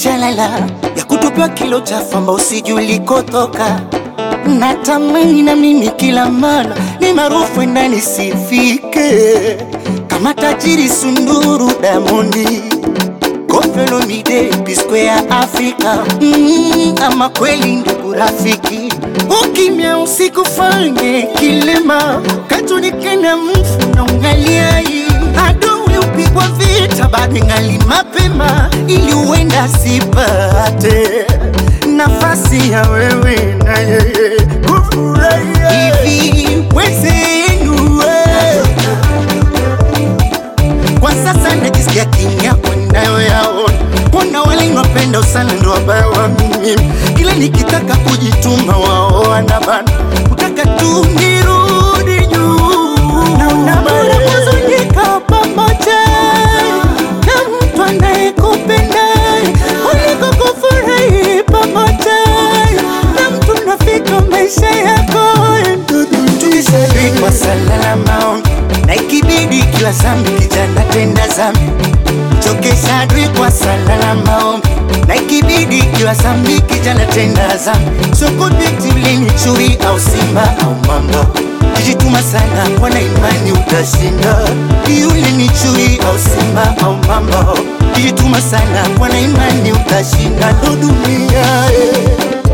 jalala ya kutupiwa kilo cha famba usijulikotoka. Natamani na mimi kila mara ni maarufu ndani sifike kama tajiri Sunduru Damondi Koffi Olomide P-Square ya Afrika mm, ama kweli ndugu rafiki, ukimya usikufanye kilema, katunikena mfu na ungaliai adui upigwa vita bado ngali mapema, ili uenda sipate nafasi ya wewe na yeye kufurahia hivi wezenu we. Kwa sasa najisikia kimya kwa ninayoyaona, kuna wale napenda sana ndo wabaya wa mimi, kila nikitaka kujituma wao wanabana, kutaka tu nirudi juu, naona bora kuzunika pamoja na mtu anayekupenda kuliko kufurahi pamoja na mtu nafika maisha yako tukishavikwa sala na maombi na ikibidi ikiwa zambi kijana tenda zambi chokesha adui kwa sala na maombi na ikibidi ikiwa zambi kijana tenda zambi sokobyetivlini chui au simba au mamba kijituma sana kwana imani utashinda yule ni chui au simba au mamba kijituma sana kwana imani utashinda ndo dunia eh.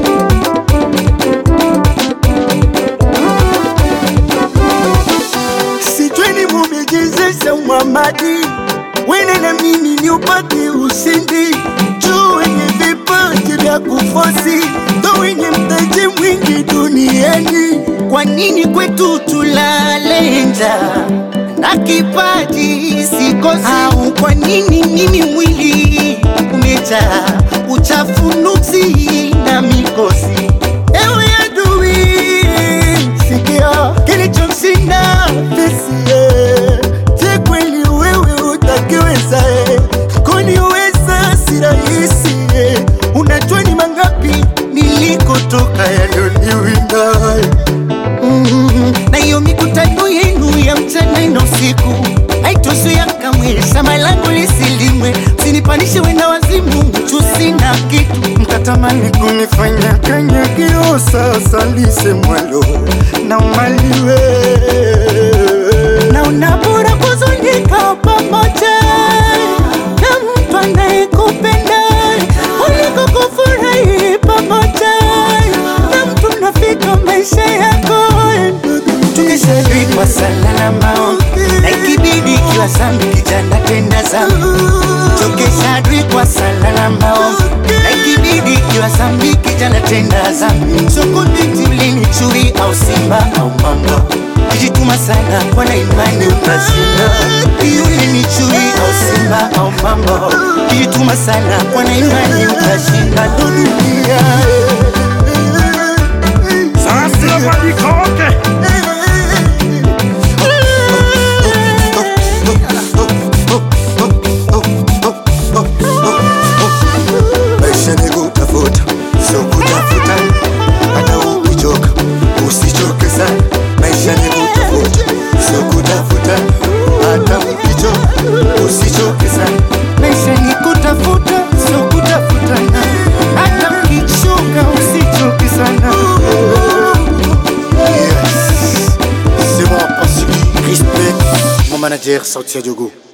sijweni mumejezesha Muhamadi, wene na mimi ni upate ushindi juu wenye vipaji vya kufosi ndo wenye mtaji mwingi duniani. Kwa nini kwetu tulale njaa na kipaji sikosi? Au kwa nini mimi mwili umejaa uchafu, nuksi na mikosi? Ewe adui, sikia kilichomshinda Fisie. Je, kweli wewe utakiweza? eh? Kuniweza si rahisi. eh. Unajua ni mangapi nilikotoka yaliyoniwinda Mm, na hiyo mikutano yenu ya mchana na usiku haitozuia kamwe shamba langu lisilimwe. Msinipanishe wenda wazimu, chusi na kitu mkatamani kunifanya kanyagio, sasa lisemwalo na umaliwe. Naona bora kuzunika pamoja na mtu anayekupenda kuliko kufurahi pamoja na mtu nafika maisha yako tukishavikwa sala na maombi na ikibidi ikiwa zambi kijana tenda zambi chokesha adui kwa sala na maombi na ikibidi ikiwa zambi kijana tenda zambi sokobiti ulini chui au simba au mamba kijituma sana kwa na imani utashinda yule ni chui au simba au mamba kijituma sana kwa na imani utashinda ndo dunia Sasa badikoke maisha ni kutafuta, sio kutafuta. Hata ukichoka usichoke sana. Maisha ni kutafuta, sio kutafuta. Hata ukichoka usichoke sana. Maisha ni kutafuta, sio kutafutana. Hata ukichoka usichoke sana. Yes, c'est moi, Pasiki. Respect, mon manager Sauti ya Jogo.